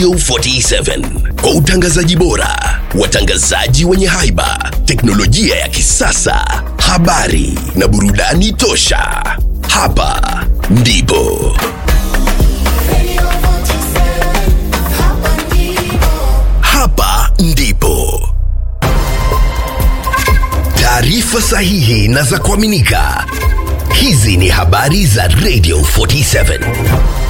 Radio 47 kwa utangazaji bora, watangazaji wenye haiba, teknolojia ya kisasa, habari na burudani tosha. Hapa ndipo hapa ndipo taarifa sahihi na za kuaminika. Hizi ni habari za Radio 47.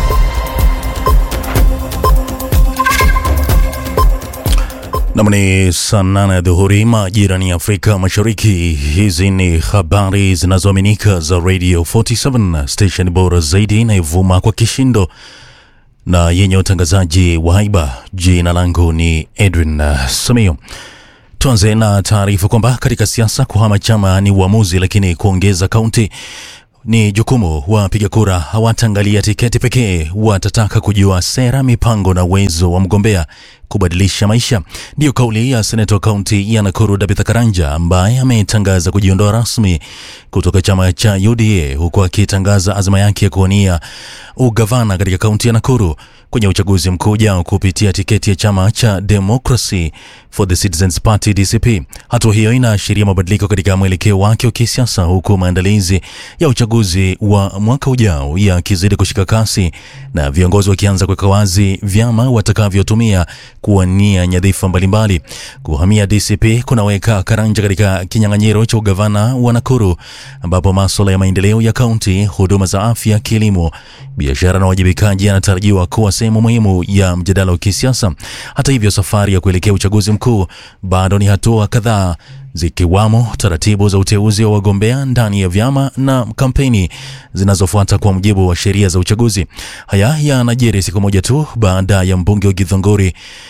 Nam ni saa nane ya dhuhuri majirani ya Afrika Mashariki. Hizi ni habari zinazoaminika za Radio 47 station bora zaidi inayovuma kwa kishindo na yenye utangazaji wa haiba. Jina langu ni Edwin uh, Samio. Tuanze na taarifa kwamba katika siasa kuhama chama ni uamuzi, lakini kuongeza kaunti ni jukumu. Wapiga kura hawataangalia tiketi pekee, watataka kujua sera, mipango na uwezo wa mgombea kubadilisha maisha. Ndiyo kauli ya seneta wa kaunti ya Nakuru Dabitha Karanja ambaye ametangaza kujiondoa rasmi kutoka chama cha UDA huku akitangaza azma yake ya kuwania ugavana katika kaunti ya Nakuru kwenye uchaguzi mkuu ujao kupitia tiketi ya chama cha Democracy for the Citizens Party DCP. Hatua hiyo inaashiria mabadiliko katika mwelekeo wake wa kisiasa huku maandalizi ya uchaguzi wa mwaka ujao yakizidi kushika kasi na viongozi wakianza kuweka wazi vyama watakavyotumia kuwania nyadhifa mbalimbali. Kuhamia DCP kunaweka Karanja katika kinyang'anyiro cha ugavana wa Nakuru, ambapo masuala ya maendeleo ya kaunti, huduma za afya, kilimo, biashara na uwajibikaji yanatarajiwa kuwa sehemu muhimu ya mjadala wa kisiasa. Hata hivyo, safari ya kuelekea uchaguzi mkuu bado ni hatua kadhaa zikiwamo taratibu za uteuzi wa wagombea ndani ya vyama na kampeni zinazofuata kwa mujibu wa sheria za uchaguzi. Haya yanajiri siku moja tu baada ya mbunge wa Githongori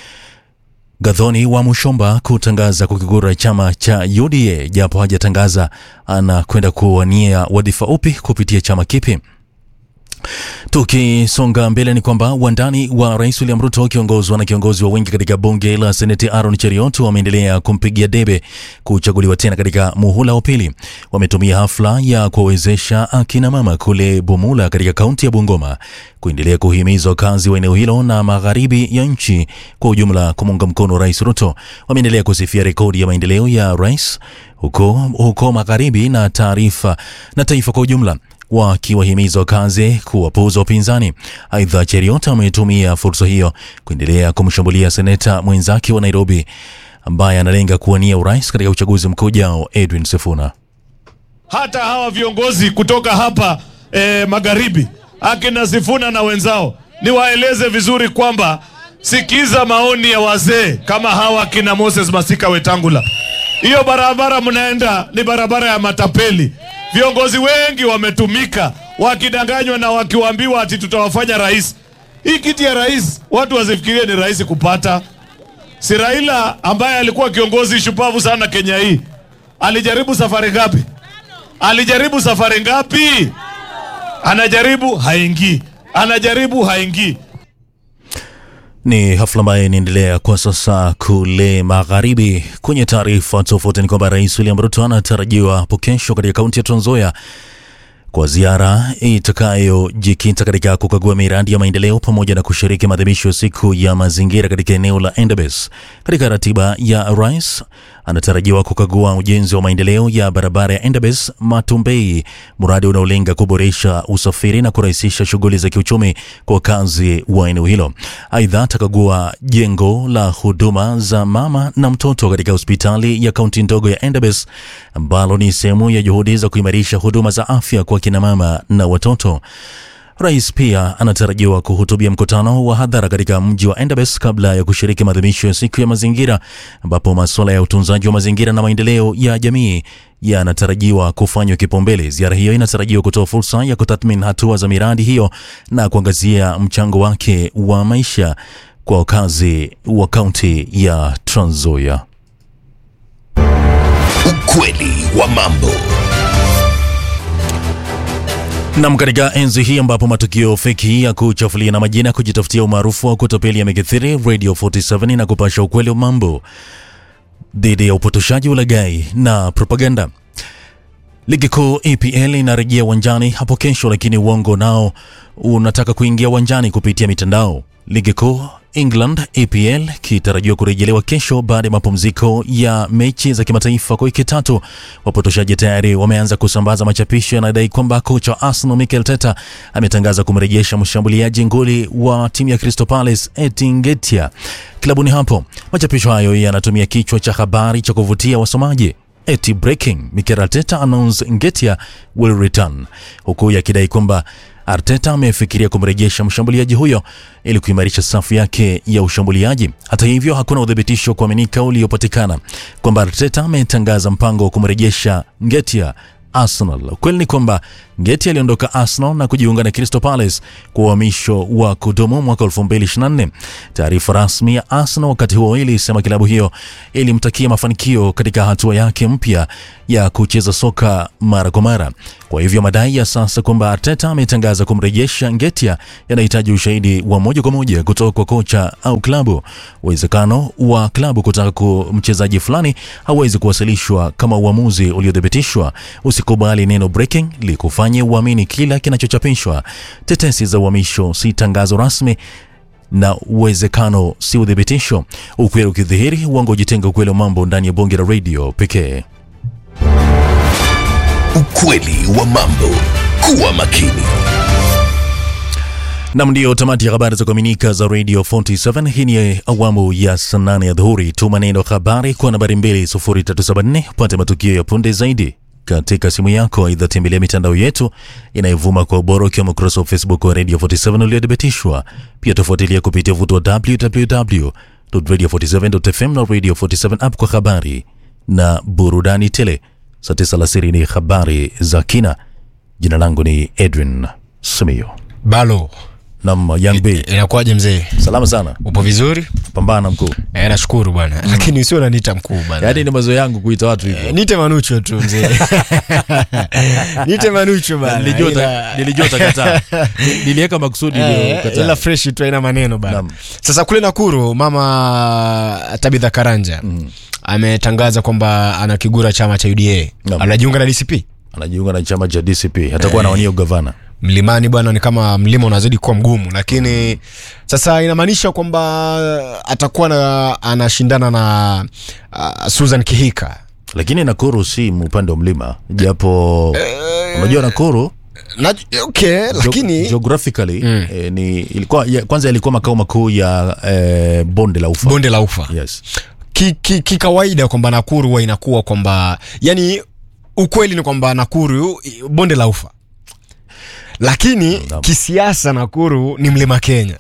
Gathoni wa Mushomba kutangaza kukigura chama cha UDA japo hajatangaza anakwenda kuwania wadhifa upi kupitia chama kipi. Tukisonga mbele ni kwamba wandani wa rais William Ruto wakiongozwa na kiongozi wa wengi katika bunge la seneti Aaron Cheriot wameendelea kumpigia debe kuchaguliwa tena katika muhula wa pili. Wametumia hafla ya kuwawezesha akina mama kule Bumula katika kaunti ya Bungoma kuendelea kuhimiza wakazi wa eneo hilo na magharibi ya nchi kwa ujumla kumuunga mkono rais Ruto. Wameendelea kusifia rekodi ya maendeleo ya rais huko, huko magharibi na taarifa na taifa kwa ujumla wakiwahimiza wakazi kuwapuuza upinzani. Aidha, Cheriot ametumia fursa hiyo kuendelea kumshambulia seneta mwenzake wa Nairobi ambaye analenga kuwania urais katika uchaguzi mkuu ujao, Edwin Sifuna. hata hawa viongozi kutoka hapa eh, magharibi akina Sifuna na wenzao, niwaeleze vizuri kwamba sikiza maoni ya wazee kama hawa akina Moses Masika Wetangula. Hiyo barabara mnaenda ni barabara ya matapeli. Viongozi wengi wametumika wakidanganywa na wakiwaambiwa ati tutawafanya rais. Hii kiti ya rais watu wasifikirie ni rahisi kupata. Si Raila ambaye alikuwa kiongozi shupavu sana Kenya hii alijaribu safari ngapi? Alijaribu safari ngapi? Anajaribu haingii, anajaribu haingii. Ni hafla ambayo inaendelea kwa sasa kule magharibi. Kwenye taarifa tofauti ni kwamba Rais William Ruto anatarajiwa hapo kesho katika kaunti ya Trans Nzoia kwa ziara itakayojikita katika kukagua miradi ya maendeleo pamoja na kushiriki maadhimisho ya siku ya mazingira katika eneo la Endebess. Katika ratiba ya rais, anatarajiwa kukagua ujenzi wa maendeleo ya barabara ya Endebess Matumbei, mradi unaolenga kuboresha usafiri na kurahisisha shughuli za kiuchumi kwa wakazi wa eneo hilo. Aidha, atakagua jengo la huduma za mama na mtoto katika hospitali ya kaunti ndogo ya Endebess ambalo ni sehemu ya juhudi za kuimarisha huduma za afya kwa kina mama na watoto. Rais pia anatarajiwa kuhutubia mkutano wa hadhara katika mji wa Endebess kabla ya kushiriki maadhimisho ya siku ya mazingira, ambapo masuala ya utunzaji wa mazingira na maendeleo ya jamii yanatarajiwa kufanywa kipaumbele. Ziara hiyo inatarajiwa kutoa fursa ya kutathmini hatua za miradi hiyo na kuangazia mchango wake wa maisha kwa wakazi wa kaunti ya Trans Nzoia. Ukweli wa mambo. Nam, katika enzi hii ambapo matukio feki ya kuchafulia na majina kujitafutia umaarufu wa kutapeli yamekithiri, Radio 47 na kupasha ukweli wa mambo dhidi ya upotoshaji, ulaghai na propaganda. Ligi kuu EPL inarejea uwanjani hapo kesho, lakini uongo nao unataka kuingia uwanjani kupitia mitandao. Ligi kuu England EPL kitarajiwa kurejelewa kesho baada ya mapumziko ya mechi za kimataifa kwa wiki tatu. Wapotoshaji tayari wameanza kusambaza machapisho yanayodai kwamba kocha wa Arsenal Mikel Arteta ametangaza kumrejesha mshambuliaji nguli wa timu ya Crystal Palace Eddie Nketiah klabuni hapo. Machapisho hayo yanatumia kichwa cha habari cha kuvutia wasomaji eti breaking Mikel Arteta announce Nketiah will return, huku yakidai kwamba Arteta amefikiria kumrejesha mshambuliaji huyo ili kuimarisha safu yake ya ushambuliaji. Hata hivyo, hakuna uthibitisho wa kuaminika uliopatikana kwamba Arteta ametangaza mpango wa kumrejesha Nketiah Arsenal. Ukweli ni kwamba Ngeti aliondoka Arsenal na kujiunga na Crystal Palace kwa uhamisho wa kudumu mwaka 2024. Taarifa rasmi ya Arsenal wakati huo ilisema klabu hiyo ilimtakia mafanikio katika hatua yake mpya ya kucheza soka mara kwa mara. Kwa hivyo madai ya sasa kwamba Arteta ametangaza kumrejesha Nketiah yanahitaji ushahidi wa moja kwa moja kutoka kwa kocha au klabu. Uwezekano wa klabu kutaka ku mchezaji fulani hauwezi kuwasilishwa kama uamuzi uliothibitishwa. Usikubali neno breaking likufanye uamini kila kinachochapishwa. Tetesi za uhamisho si tangazo rasmi na uwezekano si uthibitisho. Ukweli ukidhihiri, uongo ujitenga. Ukweli wa mambo ndani ya bonge la radio pekee. Ukweli wa mambo. Kuwa makini. Nam, ndio tamati ya habari za kuaminika za Radio 47. Hii ni awamu ya saa nane ya dhuhuri. Tuma neno habari kwa nambari 20374 upate matukio ya punde zaidi katika simu yako. Aidha, tembelea mitandao yetu inayovuma kwa ubora, ukiwemo ukurasa wa Facebook wa Radio 47 uliothibitishwa. Pia tofuatilia kupitia vuto wa www.radio47.fm na Radio 47 app kwa habari na burudani tele. Saa tisa alasiri ni habari za kina. Jina langu ni Edwin Simiyo. Balo, Nam Young B, inakuwaje mzee? salama sana, Upo vizuri? pambana mkuu. Eh, nashukuru bwana, lakini usio unaniita mkuu bwana. Yaani ni mazoea yangu kuita watu hivyo. Eh, Nite Manucho tu mzee. Nite Manucho bana. Nilijua uta- Ila- nilijua utakataa. Niliweka makusudi Eh, ndio ukataa. ila fresh tu haina maneno bana. Naam. Sasa kule Nakuru mama Tabitha Karanja ametangaza kwamba anakigura chama cha UDA. Naam. Anajiunga na DCP. Anajiunga na chama cha DCP, atakuwa anawania ugavana. Mlimani bwana, ni kama mlima unazidi kuwa mgumu, lakini sasa inamaanisha kwamba atakuwa na, anashindana na uh, Susan Kihika Lakini Nakuru si upande wa mlima, japo unajua Nakuru na, okay, lakini Geo- geographically eh, ni ilikuwa ya, kwanza ilikuwa makao makuu ya eh, bonde la ufa. bonde la ufa Yes. kikawaida ki, kikawaida kwamba Nakuru huwa inakuwa kwamba yani, ukweli ni kwamba Nakuru i- bonde la ufa, lakini kisiasa Nakuru ni mlima Kenya.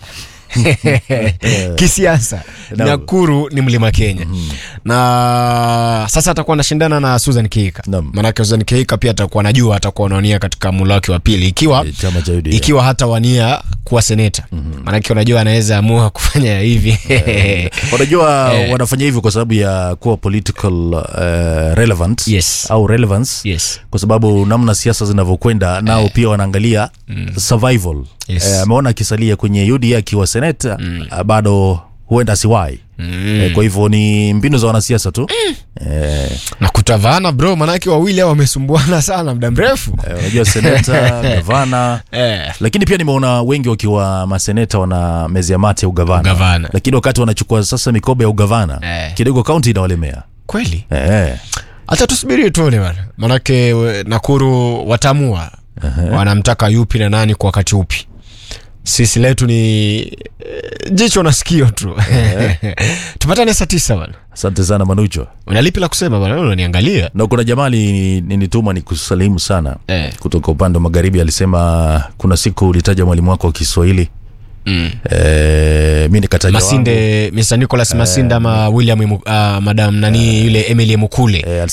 kisiasa Naam. Nakuru ni mlima Kenya na sasa atakuwa anashindana na Susan Kihika, Naam. maanake Susan Kihika pia atakuwa anajua atakuwa anawania katika mula wake wa pili ikiwa Eh, chama cha UDA. ikiwa hata wania kuwa seneta maanake unajua anaweza amua kufanya hivi Unajua wanafanya hivyo kwa sababu ya kuwa political eh, relevant Yes. au relevance yes. kwa sababu namna siasa zinavyokwenda nao pia wanaangalia survival. Yes. Eh, ameona akisalia kwenye UDA akiwa seneta ah, bado huenda asiwai eh, kwa hivyo ni mbinu za wanasiasa tu eh, na kutavana bro manake wawili hao wamesumbuana sana muda mrefu eh, unajua seneta gavana eh. lakini pia nimeona wengi wakiwa maseneta wana mezi ya mate ya ugavana, Ugavana. lakini wakati wanachukua sasa mikoba ya ugavana Eh. kidogo kaunti inawalemea kweli eh. hata tusubirie tuone bana manake we- nakuru watamua wanamtaka yupi na nani kwa wakati upi sisi letu ni eh, jicho na sikio tu tupatane saa tisa bana asante sana manucho unalipi la kusema bana Wewe unaniangalia na kuna jamaa ni- ninituma ni kusalimu sana Eh. kutoka upande wa magharibi alisema kuna siku ulitaja mwalimu wako wa kiswahili mm. eh, mi nikataja wangu. masinde mr nicholas masinde ama william Imu- ah, madam nani yule emily mukule eh,